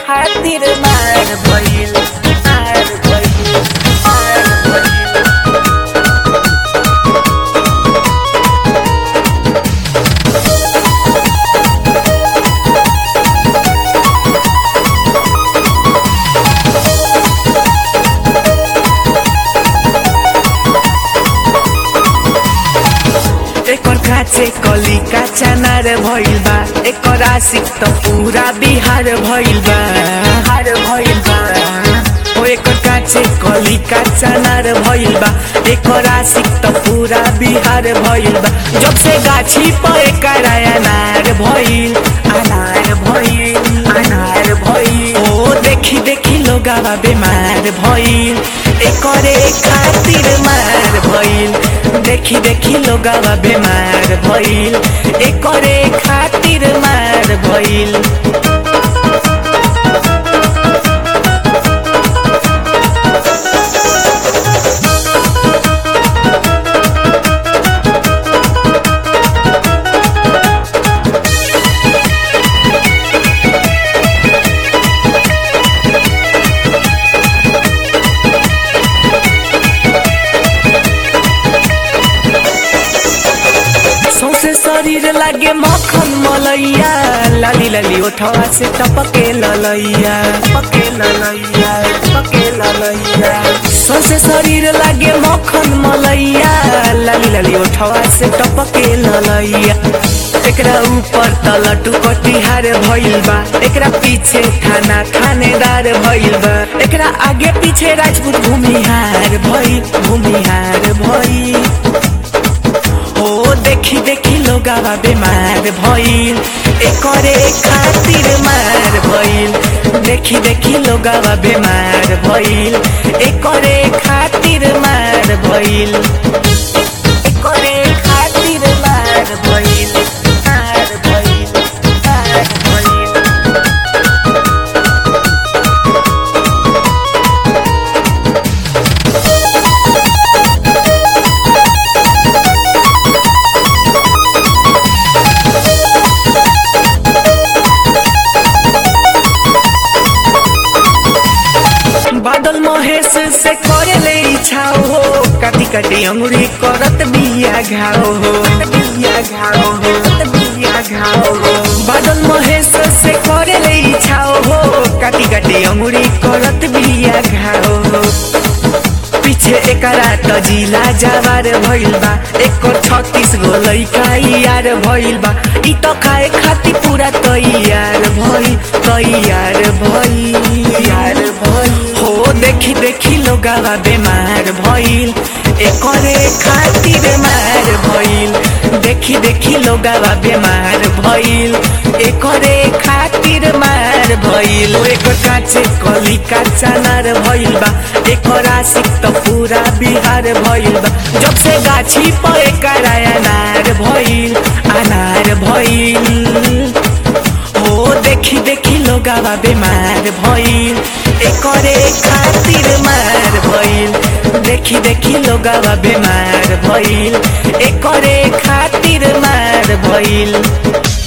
खातिर मार भइल मार भइल मार भइल एकर काचे कली काचा नार भइल बा एकर आशिक त पूरा बिहार भइल बा हार भइल बा ओ एकर काचे कली काचा नार भइल बा एकर आशिक त पूरा बिहार भइल बा जब से गाछी पर एकर अनार भइल अनार भइल अनार भइल ओ देखी देखी लोगावा बेमार भइल एकरे खातिर मार भइल देखी देखी लोगावा बेमार भइल एकरे खातिर मार भइल सौसे शरीर लागे मक्खन मलैया लाली लाली ओठवा से टपके ललैया टपके ललैया टपके ललैया सौसे शरीर लागे मक्खन मलैया लाली लाली ओठवा से टपके ललैया एकरा ऊपर तलटू कटिहार भइल बा एकरा पीछे थाना थानेदार भइल बा एकरा आगे पीछे राजपूत भूमिहार भइल भूमिहार भइल ओ देखी देखी लोगावा बेमार भइल एकरे खातिर मार भइल देखी देखी लोगावा बेमार भइल एकरे खातिर मार भइल एकरे खातिर मार भइल मार भइल मार भइल बादल महेश से करे ले इच्छा हो काटी काटी अंगुरी करत बिया घाव हो बिया घाव हो बिया घाव हो बादल महेश से करे ले इच्छा हो काटी काटी अंगुरी करत बिया घाव हो पीछे एकरा त जिला जावार भइल बा एकर छत्तीस गो लैका यार भइल बा इ त खाए खातिर पूरा तैयार भइल तैयार भइल यार भइल हो देखी देखी लोगावा बेमार भइल एकरे खातिर मार भइल देखी देखी लोगावा बेमार भइल एकरे खातिर मार भइल ओ एकर काचे कली काचा नार भइल बा एकर आशिक त पूरा बिहार भइल बा जब से गाछी पर एकर अनार भइल अनार भइल हो देखी देखी लोगावा बेमार भइल एकरे खातिर मार भइल देखी देखी लोगावा बेमार भइल एकरे खातिर मार भइल